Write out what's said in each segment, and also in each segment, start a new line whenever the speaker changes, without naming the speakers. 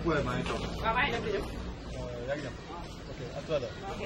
Ouais, maa ngi toog.
waaw maa ngi dem di dem.
yaa ngi dem. Ok, à toi là.
ok.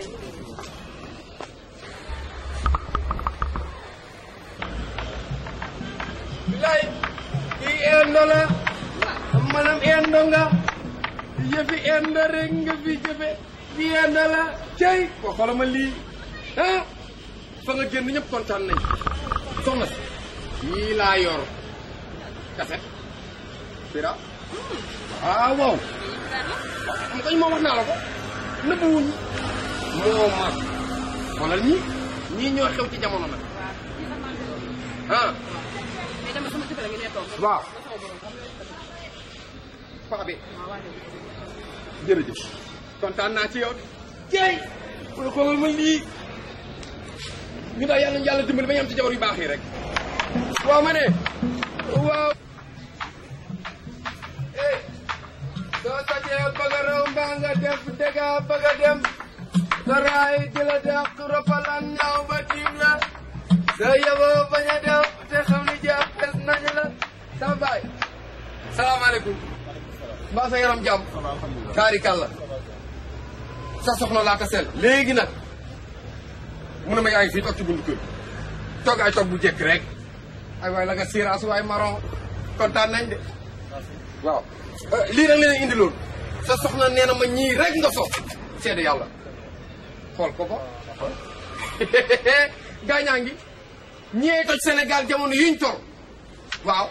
bilaay kii endo la maanaam endo nga yëfi endo rek nga fi jëfe fi endo la cey ko xoolal ma lii ah fa nga génn ñëpp kontaan nañ soxna si yii laa yor kaset bira ah waaw xam kañ moo wax naa la ko nëbbuwuñ moo mag xoolal ñii ñii ñoo xew ci jamono nag ah
mais dama sama kër la ngi ne toog.
waaw
ba sama borom xam nga
paxa bi
waaw waa dégg
jërëjëf kontaan naa ci yow de jeey pour xoolal ma lii ñu daal yàlla ñu yàlla dimbali ba ñu am ci jabar yu baax yi rek waaw ma ne waaw eh soo sajee bëgg a raw mbaa nga def dëgga bëgg a dem sa raay di la def roppalan ñaaw ba tiim la sa yeboo bañ a def te xam ni jàppes nañ la sa baay salaamaaleykum mbaa sa yaram jàmm kaari kàlla sa soxna laa ko sel léegi nag mu ne ma yaa ngi fii toog ci buntu kër toog ay toog bu jekk rek ay waay la nga siiraas waay marron kontaan nañ de waaw lii nag leen indi loolu sa soxna nee na ma ñii rek nga so seede yàlla xool ko ko gaañaa ngi ñee toj Sénégal jamono yuñ tor waaw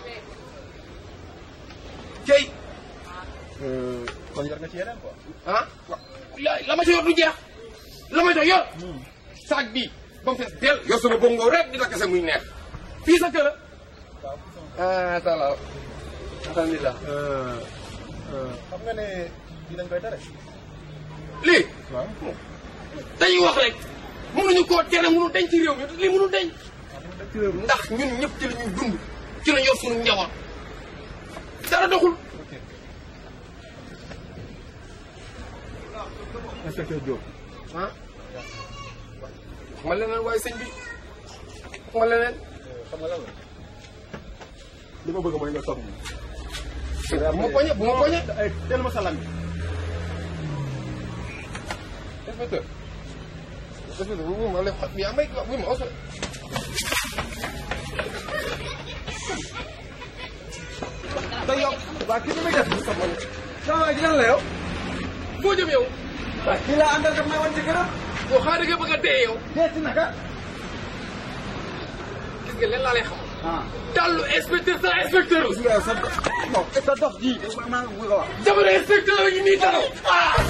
kay
kon yor nga ci yeneen quoi.
ah la la ma ci yor du jeex la ma ci yor saag bi ba mu fees del yor sama bongo rek di la kese muy neex fii sa kër ah salaam alhamdulilah
xam nga ne lii dañ koy tere.
lii
waaw.
dañuy wax rek mënuñu koo tere mënu deñ ci réew mi lii mënu deñ ndax ñun ñëpp ci la ñuy dund ci la yor suñu njaboot dara doxul
ok. inspecteur Diop.
ah wax ma leneen waaye sëñ bi wax ma leneen
xam nga lan la. li ma bëgg mooy nga toog nii.
bu ma poñe bu ma poñe
ay teel ma salam bi.
inspecteur inspecteur bu ma lay xot bi yaa may bu ma oso da yow
waa kii bi muy def.
sama
sama waa ji lan la yow.
foo jëm yow
waa kii laa àndal daf may wan ci këram.
yow xaaral nga bëgg a dee yow
dee ci naka.
gis nga leen laa lay xamal
ah.
dallu inspecteur sa inspecteur
gis nga sa dof. non sa dof ji. maa ngi ko wax.
jamono inspecteur yi nii dara ah